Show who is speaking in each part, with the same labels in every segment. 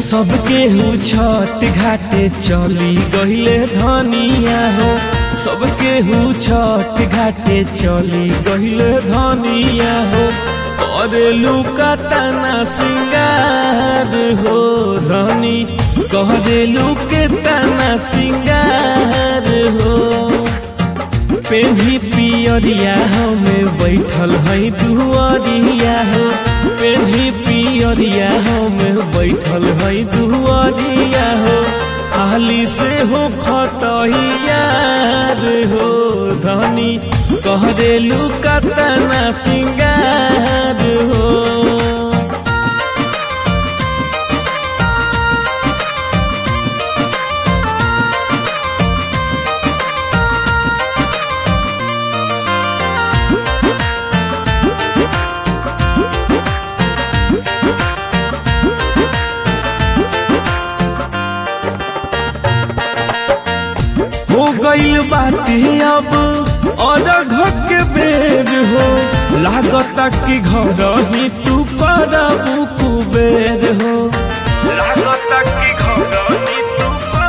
Speaker 1: सबके हु छठ घाटे चली गईले धनिया हो सबके हु छठ घाटे चली गईले धनिया हो करेलू का तना सिंगार हो धनी करेलू के तना सिंगार हो पेन्ही पियरिया हमें बैठल है दुआरिया हो पेन्ही पियरिया हमें बैठल है दुआरिया हो हाली से हो खतहियार हो धनी कहरेलू कतना सिंगार हो हो गईल बाटे अब और घर के बेर हो लागता कि घर ही तू करबू कुबेर हो लागता कि घर ही तू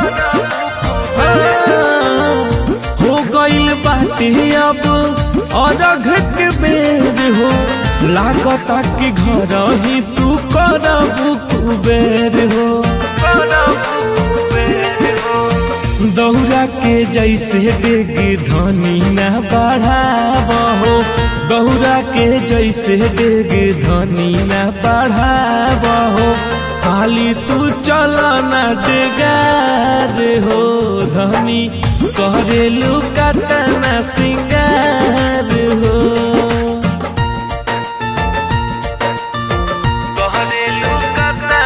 Speaker 1: हो गईल बाटे अब और घर के बेर हो लागता कि घर ही तू करबू कुबेर हो दौरा के जैसे डेग धनी न बढ़ाबहो दौरा के जैसे डेग धनी न बढ़ाबहो खाली तू चल न डेगार हो धनी करेलू कतना सिंगार हो करेलू कतना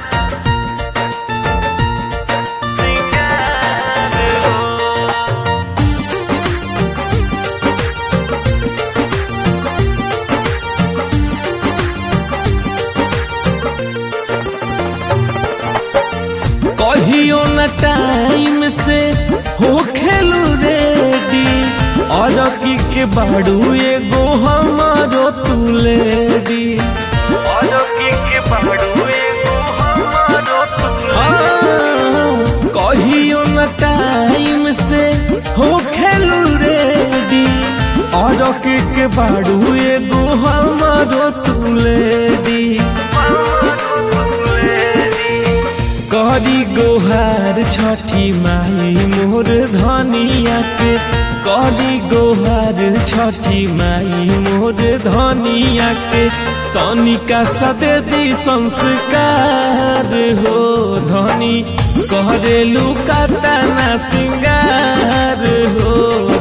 Speaker 1: कहियो न टाइम से हो खेलू रेडी और की के बाड़ू एगो हमारो तू लेडी और की के बाड़ू एगो हमारो तू कहियो न टाइम से हो खेलू रेडी और की के बाड़ू एगो हमारो तू लेडी करी गोहार छठी माई मोर धनिया के करी गोहार छठी माई मोर धनिया के तनिका सदे संस्कार हो धनी करेलू कतना सिंगार हो